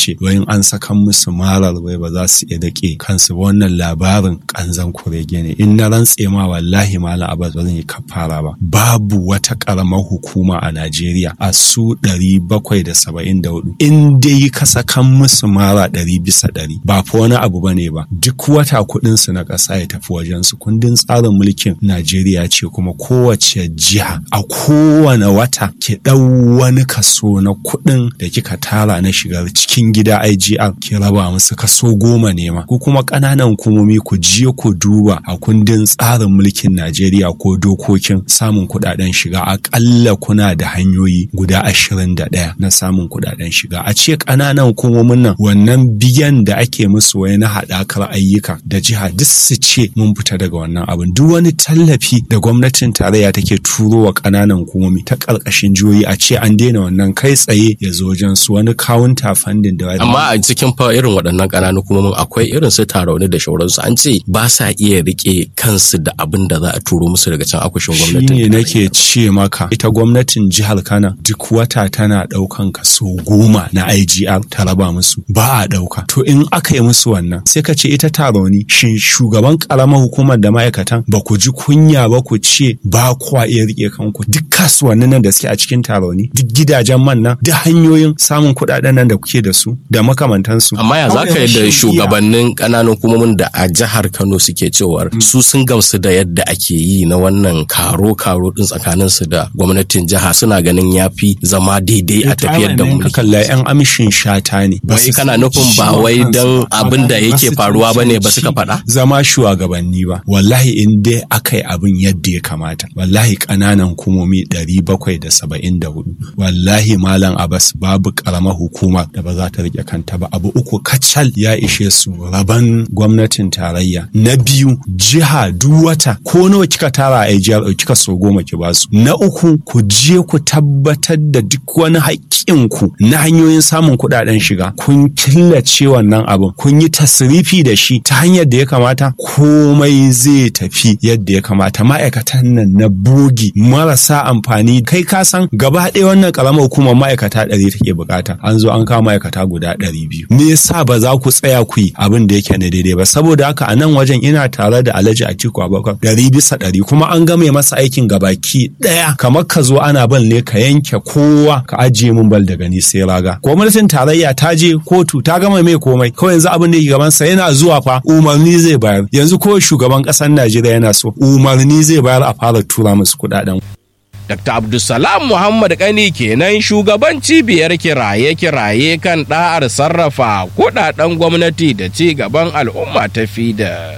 ce wayin an sakan musu marar wai ba za su iya dake kansu ba wannan labarin kanzan kurege ne in na rantse ma wallahi malam abbas ba zan yi kafara ba babu wata karamar hukuma a najeriya a su ɗari bakwai da saba'in da hudu in dai ka sakan musu mara ɗari bisa ɗari ba fa wani abu ba ne ba duk wata kuɗin su na ƙasa ya tafi wajen su kundin tsarin mulkin najeriya ce kuma kowace jiha a kowane wata ki ɗau wani kaso na kuɗin da kika tara na shigar cikin gida IGR ki raba musu kaso goma ne ma ko kuma ƙananan hukumomi ku je ku duba a kundin tsarin mulkin Najeriya ko dokokin samun kuɗaɗen shiga aƙalla kuna da hanyoyi guda ashirin da ɗaya na samun kuɗaɗen shiga a ce ƙananan hukumomin nan wannan biyan da ake musu wai na haɗakar ayyuka da jiha duk su ce mun fita daga wannan abin duk wani tallafi da gwamnatin tarayya take turo wa ƙananan hukumomi ta ƙarƙashin jihohi a ce an daina wannan kai tsaye ya zo wajen su wani counter funding da amma a cikin fa irin waɗannan ƙananan hukumomin akwai irin su tarauni da shauransu an ce ba sa iya rike kansu da abin da za a turo musu daga can akushin gwamnatin shine nake ce maka ita gwamnatin jihar Kano duk wata tana ɗaukan kaso goma na IGR ta raba musu ba a ɗauka to in aka yi musu wannan sai ka ce ita taroni shin shugaban ƙaramar hukumar da ma'aikatan ba ku ji kunya ba ku ce ba kwa iya rike kanku duk kasuwannin nan da suke a cikin taroni duk gidajen man nan duk hanyoyin samun kuɗaɗen nan da kuke da su da makamantansu amma ya za ka yi da shugabannin ƙananan hukumomin da a jihar Kano suke cewar su sun gamsu da yadda ake yi na wannan karo-karo din tsakanin su da gwamnatin jiha suna ganin yafi zama daidai a tafiyar da mulki. kalla yan amshin shata ne. Wai kana nufin ba wai dan abin da yake faruwa ba ne ba suka faɗa? Zama shugabanni ba. Wallahi in dai aka yi abin yadda ya kamata. Wallahi ƙananan hukumomi ɗari bakwai da saba'in da hudu. Wallahi Malam Abbas babu ƙaramar hukuma da ba za ta riƙe kanta ba. Abu uku kacal ya ishe su raban gwamnatin tarayya. Na biyu jiha duk wata ko nawa kika tara a jihar kika so goma ki basu. Na uku ku je ku tabbatar da duk wani haƙƙinku na hanyoyin samun kuɗaɗen shiga kun killace wannan abin kun yi tasrifi da shi ta hanyar da ya kamata komai zai tafi yadda ya kamata ma'aikatan nan na bogi marasa amfani kai ka san gaba ɗaya wannan ƙaramar hukumar ma'aikata ɗari take bukata an zo an kawo ma'aikata guda ɗari biyu me yasa ba za ku tsaya ku yi abin da yake na daidai ba saboda haka a nan wajen ina tare da Alhaji Atiku Abubakar ɗari bisa ɗari kuma an game masa aikin gabaki ɗaya kamar ka zo ana bal ne ka yanke kowa ka ajiye mun bal daga ni sai raga gwamnatin tarayya ta je kotu ta gama mai komai kawai yanzu abin da yake gaban sa yana zuwa fa umarni zai bayar yanzu ko shugaban ƙasar Najeriya yana so umarni zai bayar a fara tura musu kuɗaɗen Dr. Abdulsalam Muhammad Kani kenan shugaban cibiyar kiraye-kiraye kan ɗa'ar sarrafa kuɗaɗen gwamnati da ci gaban al'umma ta fida.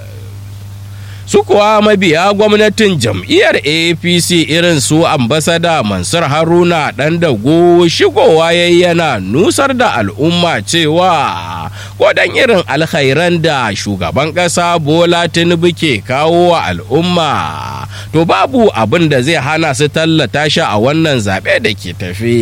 su kuwa mabiya gwamnatin jam'iyyar apc irin su ambasada mansur haruna dan dago shigowa yana nusar da al'umma cewa kodan irin alkhairan da shugaban ƙasa bola tinubu ke kawo wa al'umma to babu abin da zai hana su tallata shi a wannan zaɓe da ke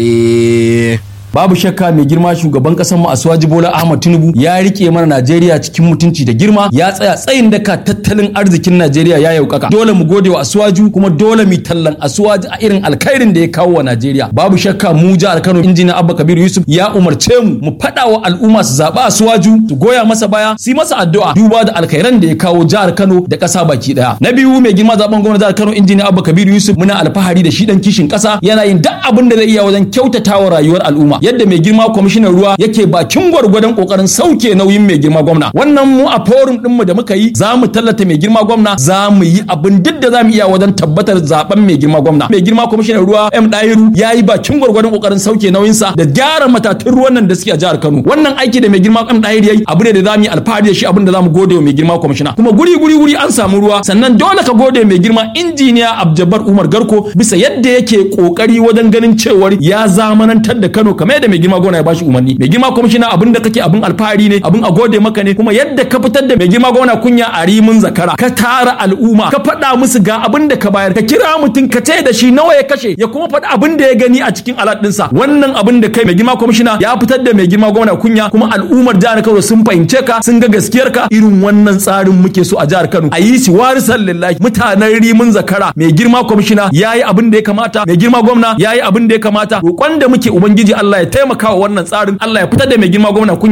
tafi. babu shakka mai girma shugaban kasar mu Asuwaji Bola Ahmad Tinubu ya rike mana Najeriya cikin mutunci da girma ya tsaya tsayin daka tattalin arzikin Najeriya ya yaukaka dole mu gode wa Asuwaju kuma dole mu tallan Asuwaji a irin alkhairin da ya kawo wa Najeriya babu shakka mu jihar Kano injiniya Abba Kabir Yusuf ya umarce mu mu faɗa wa al'umma su zaɓi Asuwaju su goya masa baya su yi masa addu'a duba da alkhairan da ya kawo jihar Kano da ƙasa baki daya na biyu mai girma zaben gwamnati jihar Kano injiniya Abba Kabir Yusuf muna alfahari da shi dan kishin ƙasa yana yin duk abin da zai iya wajen kyautatawa rayuwar al'umma yadda mai girma kwamishinan ruwa yake bakin gwargwadon kokarin sauke nauyin mai girma gwamna wannan mu a forum din mu da muka yi za mu tallata mai girma gwamna za mu yi abin duk da za mu iya wajen tabbatar zaben mai girma gwamna mai girma kwamishinan ruwa M Dairu ya yi bakin gwargwadon kokarin sauke nauyin sa da gyara matatun ruwan nan da suke a jihar Kano wannan aiki da mai girma M Dairu yayi abu ne da za mu yi alfahari da shi abin da za mu gode wa mai girma kwamishina kuma guri guri guri an samu ruwa sannan dole ka gode mai girma injiniya Abjabar Umar Garko bisa yadda yake kokari wajen ganin cewar ya zamanantar da Kano kamar yadda mai girma gona ya bashi umarni mai girma kwamishina abin da kake abin alfahari ne abin a gode maka ne kuma yadda ka fitar da mai girma gona kunya a rimin zakara ka tara al'umma ka faɗa musu ga abin da ka bayar ka kira mutum ka ce da shi nawa ya kashe ya kuma faɗi abin da ya gani a cikin alat ɗinsa wannan abin da kai mai girma kwamishina ya fitar da mai girma gona kunya kuma al'ummar jihar Kano sun fahimce ka sun ga gaskiyar ka irin wannan tsarin muke so a jihar Kano a yi shi warisan lillahi mutanen rimin zakara mai girma kwamishina yayi abin da ya kamata mai girma gwamna yayi abin da ya kamata roƙon da muke ubangiji Allah ya taimaka wa wannan tsarin Allah ya fitar da mai girma gwamna